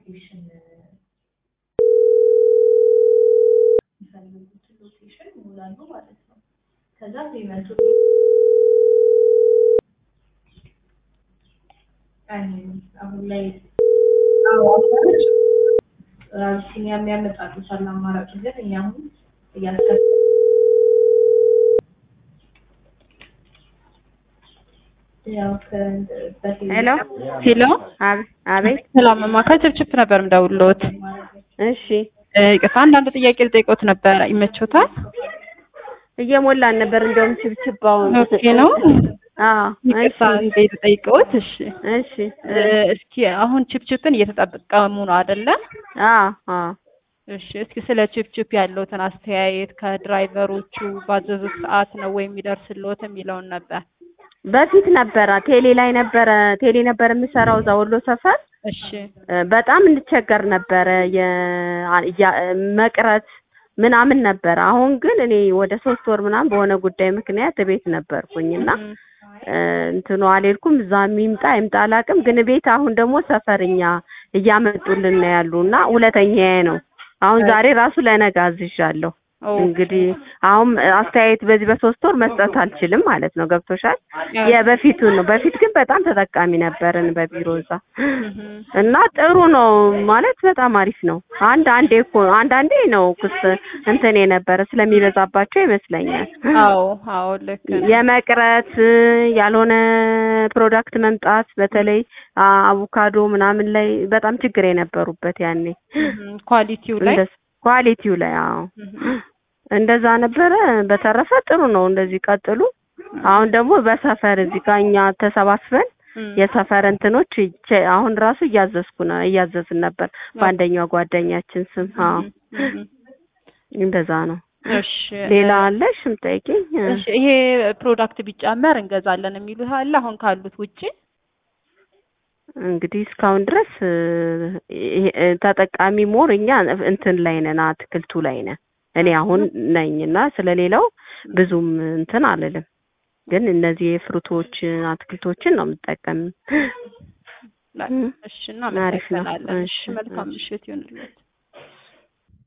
ሎኬሽን የሚፈልጉትን ሎኬሽን ይሞላሉ ማለት ነው። ከዛ ፔመንቱ አሁን ላይ አዋሳች አቢሲኒያ የሚያመጣሉታል አማራጭ ግን እኛ አሁን እያሰ ያው ሄሎ ሄሎ አቤት ሰላም እማ ከችፕችፕ ነበር ምደውልዎት። እሺ እ ይቅርታ አንዳንድ ጥያቄ ልጠይቅዎት ነበር ይመችዎታል? እየሞላን ነበር እንደውም ችብችባውን ኦኬ ነው። አዎ ይቅርታ እሺ እንዴ ልጠይቅዎት? እሺ እሺ እ እስኪ አሁን ችፕችፕን እየተጠቀሙ ነው አይደለ? አዎ አዎ እሺ እስኪ ስለ ችፕችፕ ያለዎትን አስተያየት ከድራይቨሮቹ ባዘዙት ሰዓት ነው ወይ የሚደርስልዎት የሚለውን ነበር። በፊት ነበረ ቴሌ ላይ ነበረ ቴሌ ነበር የምሰራው እዛ ወሎ ሰፈር እሺ እ በጣም እንቸገር ነበረ የ- ያ- መቅረት ምናምን ነበረ። አሁን ግን እኔ ወደ ሶስት ወር ምናምን በሆነ ጉዳይ ምክንያት ቤት ነበርኩኝ እና እም፣ እ እንትኑ አልሄድኩም። እዛ የሚምጣ ይምጣ አላውቅም። ግን ቤት አሁን ደግሞ ሰፈርኛ እያመጡልን ነው ያሉ እና ሁለተኛዬ ነው። አሁን ዛሬ ራሱ ለነገ አዝዣለሁ። ኦ፣ እንግዲህ አሁን አስተያየት በዚህ በሶስት ወር መስጠት አልችልም ማለት ነው። ገብቶሻል? የበፊቱን ነው። በፊት ግን በጣም ተጠቃሚ ነበርን በቢሮ እዛ እም፣ እና ጥሩ ነው ማለት በጣም አሪፍ ነው። አንድ አንዴ እኮ አንዳንዴ ነው ክስ እንትን የነበረ ስለሚበዛባቸው ይመስለኛል አዎ አዎ ልክ ነው። የመቅረት ያልሆነ ፕሮዳክት መምጣት በተለይ አ- አቮካዶ ምናምን ላይ በጣም ችግር የነበሩበት ያኔ እም፣ ኳሊቲው ላይ እንደ ኳሊቲው ላይ አዎ እም፣ እንደዛ ነበረ። በተረፈ ጥሩ ነው። እንደዚህ ቀጥሉ። አሁን ደግሞ በሰፈር እዚህ ጋር እኛ ተሰባስበን እም፣ የሰፈር እንትኖች ይቼ- አሁን ራሱ እያዘዝኩ ነው እያዘዝን ነበር በአንደኛው ጓደኛችን ስም። አዎ እም፣ እም፣ እንደዛ ነው። እሺ ሌላ አለሽ የምጠይቂኝ? እሺ ይሄ ፕሮዳክት ቢጨመር እንገዛለን የሚሉት አለ አሁን ካሉት ውጪ? እንግዲህ እስካሁን ድረስ እ፣ ይሄ- እ፣ ተጠቃሚ ሞር እኛ እንትን ላይ ነን፣ አትክልቱ ላይ ነን። እኔ አሁን ነኝና ስለሌላው ብዙም እንትን አልልም። ግን እነዚህ የፍሩቶች አትክልቶችን ነው የምጠቀም። ላይ እሺ አሪፍ ነው። እናመሰግናለን። እሺ እሺ፣ መልካም እሺ። ምሽት ይሁንልዎት።